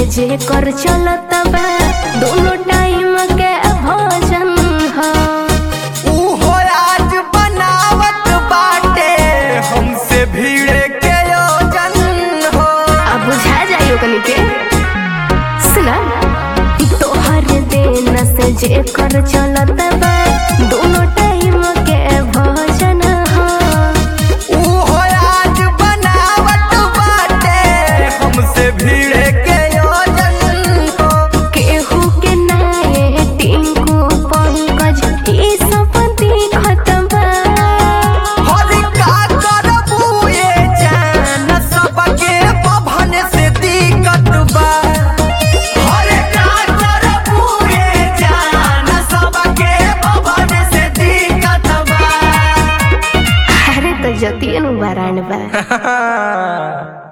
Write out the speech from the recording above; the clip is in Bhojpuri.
जे कर चलत बा दोनों टाइम के भोजन ह उहो आज बनावत बाटे हमसे भीड़ के योजन हो अब बुझा जाइयो कनी के सुना तोहर देन से जे कर चलत बा दोनों टाइम के भोजन ह उहो आज बनावत बाटे हमसे भीड़ के योजन हो केहू के नाये टिंकू पंकज ई सब दिखत बा हरि का करबू ये जान सबके बभन से दिक्कत बा हरि का करबू ये जान सबके बभन से दिक्कत बा अरे तो जतियन बारान बा